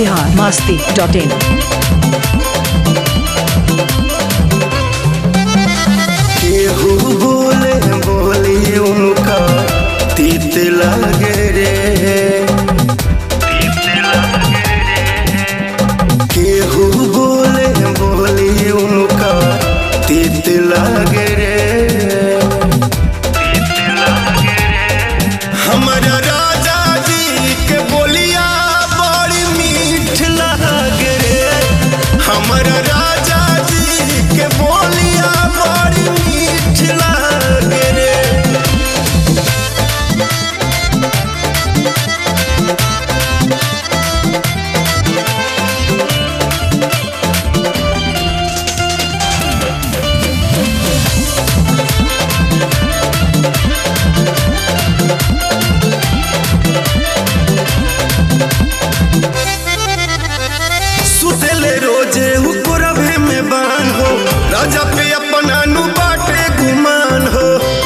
Bihar Masti dot in केहू बोले बोली उनका तीत लागे रे केहू बोले बोली उनका तीत लागे रे हमारा राजा जी के बोलिया बड़ी मीठ लागे रे हमारा राजा जी के बोलिया बड़ी मीठ लागे रे सुतेले रोजे हुकुरभे में बान हो राजा पे अपना नु बाटे गुमान हो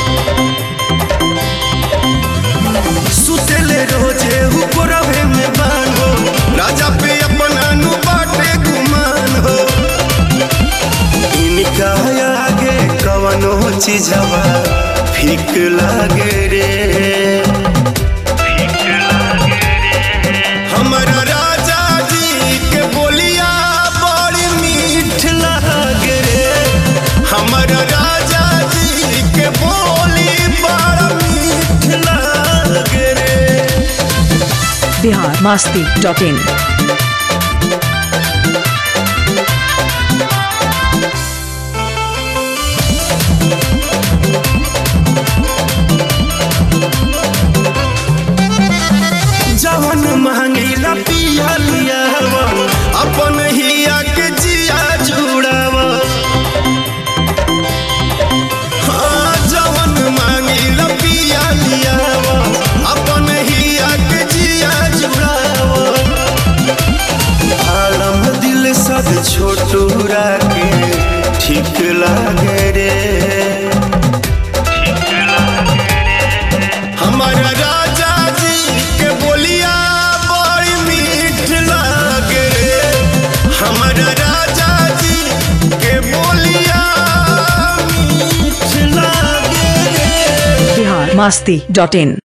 सुतेले रोजे हुकुरभे में बान हो राजा पे अपना नु बाटे गुमान हो इनका आगे कवनो चीजवा फीक लागे रे हमारा राजा जी के बोलिया बड़ी मीठ लागे रे हमारा राजा जी के बोली बड़ा मीठ लागे रे बिहार मास्ती डॉट इन जवन महंगीला पिया लिया अपन हिया के जिया जुड़ावा हाँ, जवन मांगीला पिया लिया अपन हिया के जिया जुड़ावा आलम दिल सद छोटूरा के ठीक लागे रे हमारा राजा जी के बोलिया बड़ी मीठ लागे रे हमारा राजा जी के बोलिया मीठ लागे रे बिहार मास्ती डॉट इन